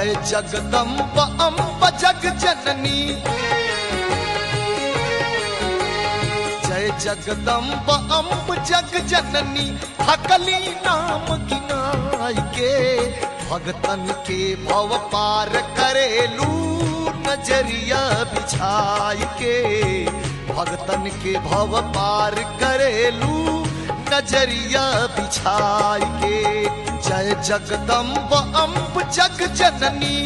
जय जगदम्ब अम्ब जग जननी जय जगदम्ब अम्ब जग जननी हकली नाम गिनाई के भगतन के भव पार करेलू नजरिया बिछाई के भगतन के भव पार करेलू नजरिया बिछाई के जय जगदम्ब अम्ब जग जननी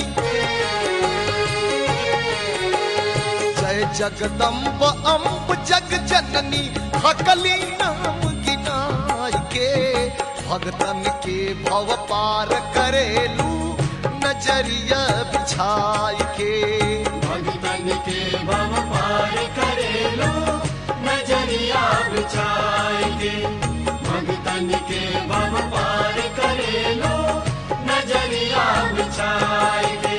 जय जगदम्ब अम्ब जग जननी हकली नाम गिनाई के भगतन के भव पार करेलू नजरिया बिछाई के भगतन के भव पार करे लो नजरिया बिछाए के भगतन के भव पार करे लो नजरिया बिछाए के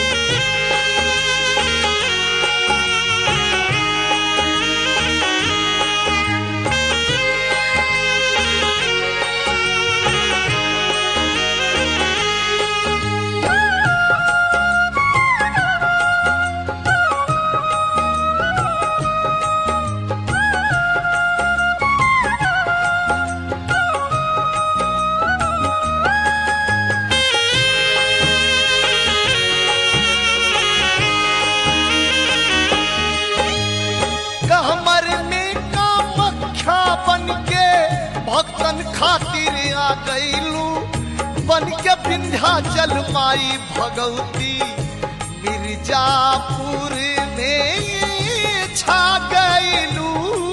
कहमर में कामख्या बन के भक्तन खातिर आ गईलू बन के विंध्याचल माई भगवती मिर्जापुर में छा गईलू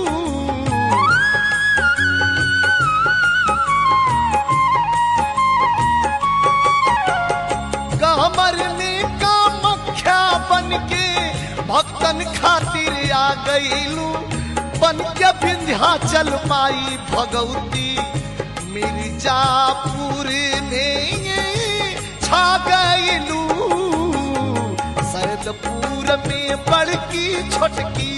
कमर में कामख्या बन के भक्तन खातिर आ गईलू बन के विंध्याचल माई भगवती मिर्जापुर में छा गईलू सैदपुर में बड़की छोटकी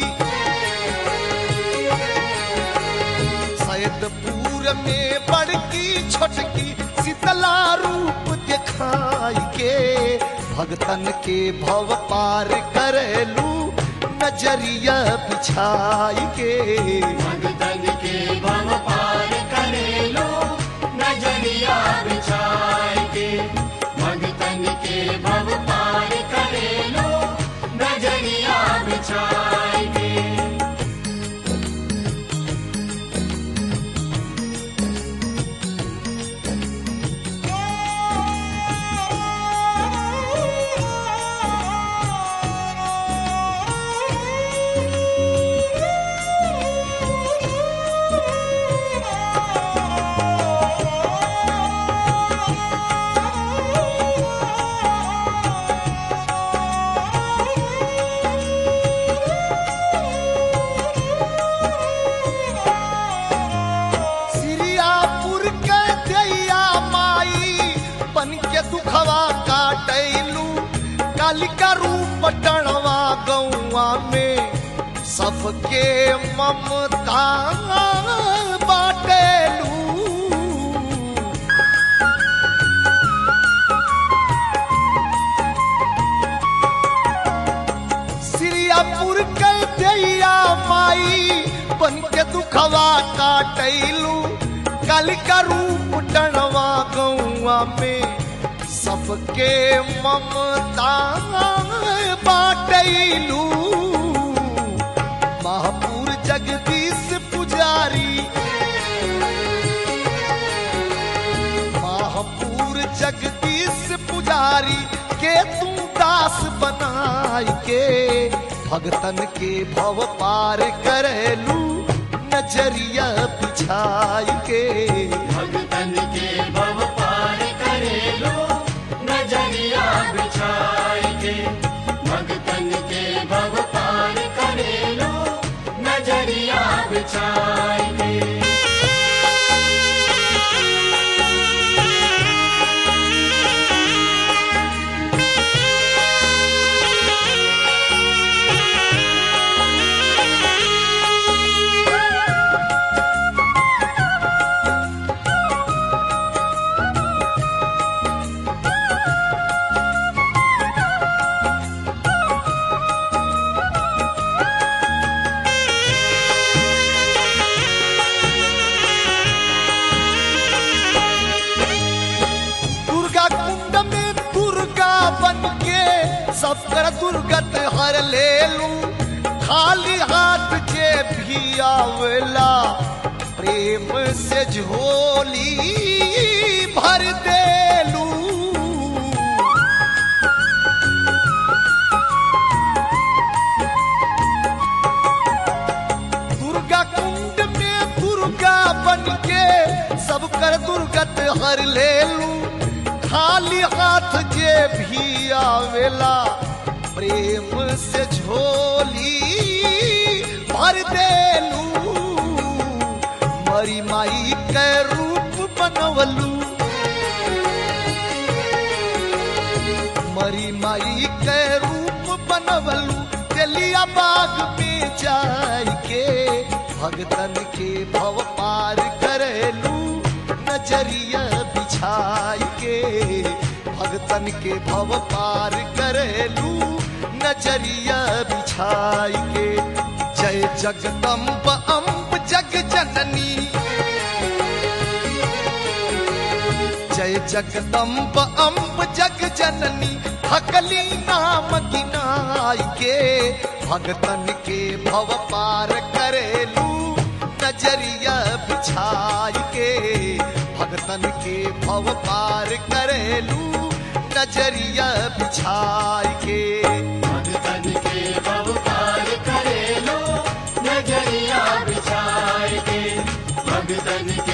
सैदपुर में बड़की छोटकी शीतला रूप दिखाई के भगतन के भव पार करेलू नजरिया बिछाई के भगतन के भव पार करे लो नजरिया बिछाए के भगतन के भव पार करे लो नजरिया बिछाए के सिरियापुर के दैया माई बन के दुखवा काटैलू कालिका रूप टणवा गौआ में सबके ममता बाटेलू सिरियापुर के दैया माई बन के दुखवा काटैलू कालिका रूप टणवा गौआ में सबके ममता बाटैलू महापुर जगदीश पुजारी महापुर जगदीश पुजारी के तू दास बनाई के भगतन के भव पार करेलू नजरिया बिछाई के भगतन के भव पार करे लो नजरिया बिछाए के भगतन के भव पार करे लो नजरिया बिछाए के हर ले लू खाली हाथ के भी आवेला प्रेम से झोली भर देलू दुर्गा कुंड में दुर्गा बन के सब कर दुर्गत हर ले लू खाली हाथ जे भी आवेला प्रेम से झोली भर देलू मरी माई के रूप बनवलू मरी माई के रूप बनवलू तेलिया बाग में जाय के भगतन के भव पार करेलू नजरिया बिछाई के भगतन के भव पार करेलू नजरिया बिछाई के जय जगदम्ब अम्ब जग जननी जय जगदम्ब अम्ब जग जननी हकली नाम गिनाई के भगतन के भव पार करेलू नजरिया बिछाई के भगतन के भव पार करेलू नजरिया बिछाई के भगतन के भव पार करे लो नजरिया बिछाए के भगतन के